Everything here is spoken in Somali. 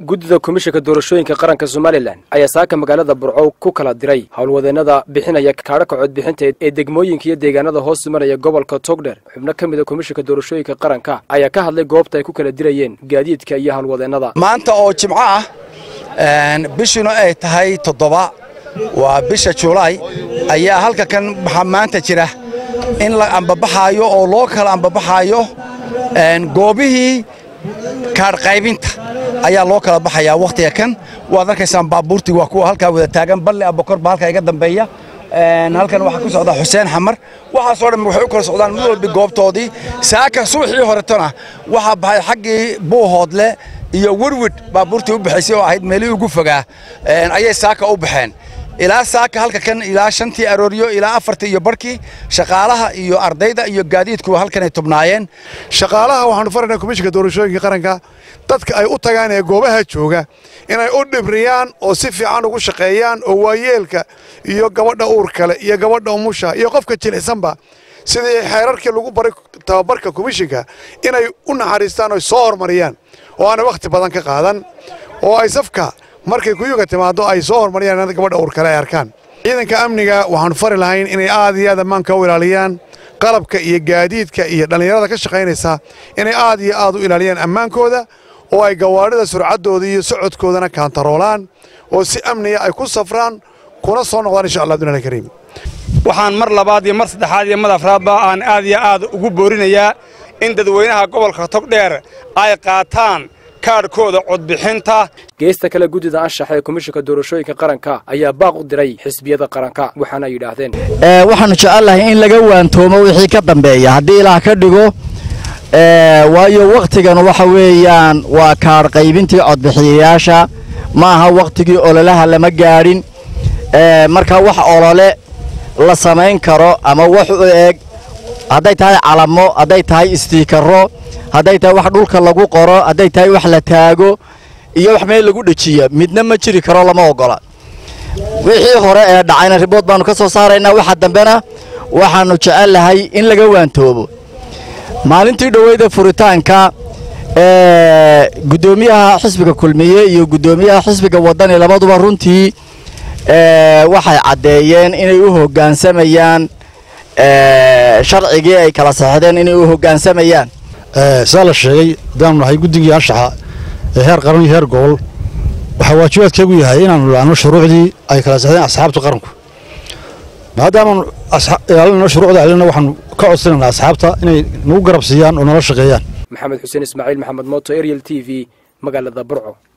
guddida komishanka doorashooyinka qaranka somalilan ayaa saaka magaalada burco ku kala diray howlwadeennada bixinaya kaadhaka codbixinta ee degmooyinka iyo deegaanada hoos imanaya gobolka togdher xubno ka mida komishanka doorashooyinka qaranka ayaa ka hadlay goobta ay ku kala dirayeen gaadiidka iyo howlwadeennada maanta oo jimco ah bishuna ay tahay toddoba waa bisha julaay ayaa halka kan waxaa maanta jira in la ambabaxaayo oo loo kala ambabaxaayo goobihii kaadhqaybinta ayaa loo kala baxayaa wakhtiga kan waad arkaysaan baabuurtii waa kuwa halkaa wada taagan balle abokor baa halkaa iga dambeeya halkan waxaa ku socda xuseen xamar waxaasoo dhan waxay u kala socdaan mid walbi goobtoodii saaka subaxii horetona waxaa baxay xaggii buuhoodle iyo werwid baabuurtii u baxaysay oo ahayd meelihii ugu fogaa ayay saaka u baxeen ilaa saaka halka kan ilaa shantii arooryo ilaa afartii iyo barhkii shaqaalaha iyo ardayda iyo gaadiidkuwa halkanay tubnaayeen shaqaalaha waxaanu faraynaa komishinka doorashooyinka qaranka dadka ay u tagaan ee goobaha jooga inay u dhibriyaan oo si fiican ugu shaqeeyaan oo waayeelka iyo gabadha uur kale iyo gabadha umusha iyo qofka jilicsanba sidii xeerarkii lagu baray tababarka komishinka inay u naxariistaan oo soo hormariyaan oo aanay wakhti badan ka qaadan oo ay safka markay kuyuga timaado ay soo hormariyaan gabadha uur kale ay arkaan ciidanka amniga waxaanu fari lahayn inay aad iyo aad ammaanka u ilaaliyaan qalabka iyo gaadiidka iyo dhallinyarada ka shaqaynaysa inay aad iyo aad u ilaaliyaan ammaankooda oo ay gawaadhida surcaddooda iyo socodkoodana kaantaroolaan oo si amniga ay ku safraan kuna soo noqdaan insha allah abdulahi kariim waxaan mar labaad iyo mar saddexaad iyo mar afraadba aan aad iyo aad ugu boorinayaa in dadweynaha gobolka togdheer ay qaataan kaadhkooda codbixinta geesta kale guddida anshaxa ee komishanka doorashooyinka qaranka ayaa baaq u diray xisbiyada qaranka waxaana yidhaahdeen waxaanu jecelnahay in laga waantoomo wixii ka dambeeya haddii ilaah ka dhigo waayo wakhtigan waxa weeyaan waa kaadh qaybintii codbixiyayaasha ma aha wakhtigii ololaha lama gaadhin marka wax olole la samayn karo ama wax u eeg hadday tahay calamo hadday tahay istiikaro hadday tahay wax dhulka lagu qoro hadday tahay wax la taago iyo wax meel lagu dhejiya midna ma jiri karo lama ogola wixii hore ee dhacayna ribood baannu ka soo saaraynaa waxa dambena waxaannu jecelnahay in laga waantoobo maalintii dhoweyda furitaanka guddoomiyaha xisbiga kulmiye iyo guddoomiyaha xisbiga waddani labaduba runtii waxay caddeeyeen inay u hoggaansamayaan sharcigii ay kala saxdeen inay u hoggaansamayaan sidaa la sheegay haddaanu nahay guddigii anshaxa ee heer qaran iyo heer gobol waxaa waajibaadkeegu yahay inaanu ilaano shuruucdii ay kala saxdeen asxaabta qaranku maadaamaanu ilaalinano shuruucda ilina waxaanu ka codsanaynaa asxaabta inay nagu garab siiyaan oo nala shaqeeyaan maxamed xuseen ismaaciil maxamed mooto ariel t v magaalada burco